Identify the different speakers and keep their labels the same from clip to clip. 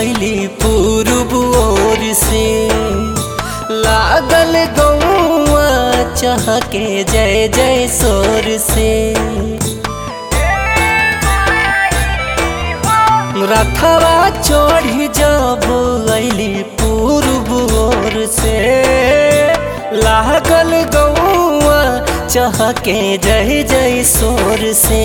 Speaker 1: ऐली पूर्व ओर से लागल गौआ चहके जय जय सोर से रथवा चढ़ी जब ऐली पूर्व ओर से लागल गौआ चहके जय जय सोर से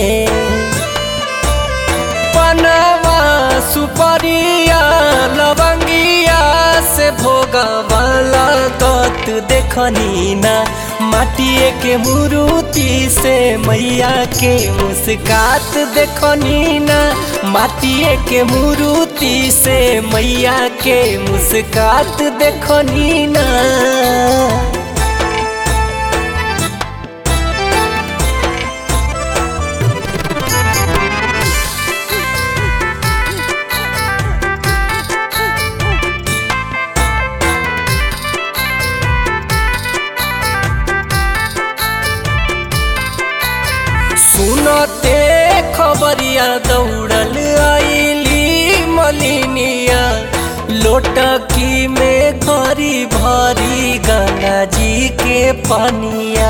Speaker 1: पनवा सुपरिया लवंगिया से भोगवाला गत देखनी ना माटिए के मुरुति से मैया के मुस्कात देखनी ना माटिए के मुरुति से मैया के मुस्कात देखनी ना सुनते खबरिया दौड़ल आईली मलिनिया लोटकी में घरी भरी गंगा जी के पनिया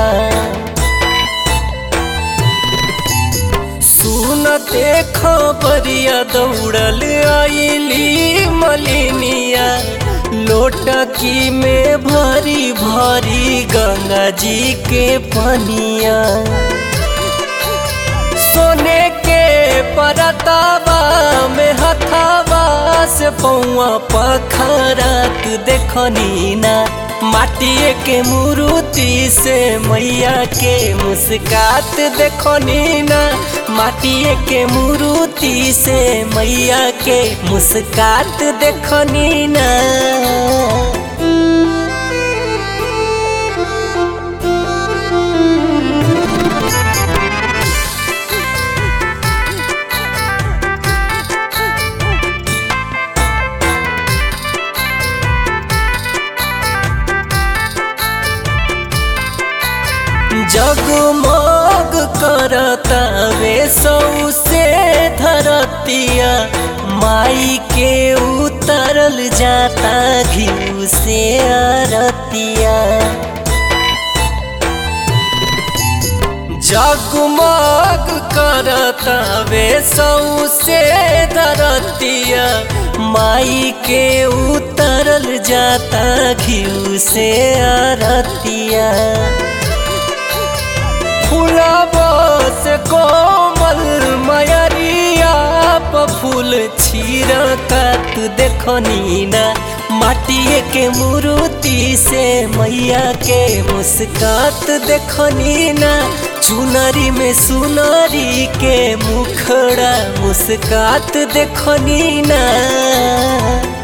Speaker 1: सुनते खबरिया दौड़ल आईली मलिनिया लोटकी में भरी भरी गंगा जी के पनिया सोने के परतावा में हथावा से पौआ पखरत देखनी ना माटिए के मुरुति से मैया के मुस्कात देखनी ना माटिए के मुरुति से मैया के मुस्कात देखनी ना जगमग करता वे सौसे धरतिया माई के उतरल जाता घिउ से अरतिया जगमग करता वे सौसे धरतिया माई के उतरल जाता घिउ से अरतिया फूलबस कोमल मयरिया प फूल छिरकत देखनी ना माटिए के मुरुति से मैया के मुस्कात देखनी ना चुनरी में सुनरी के मुखड़ा मुस्कात देखनी ना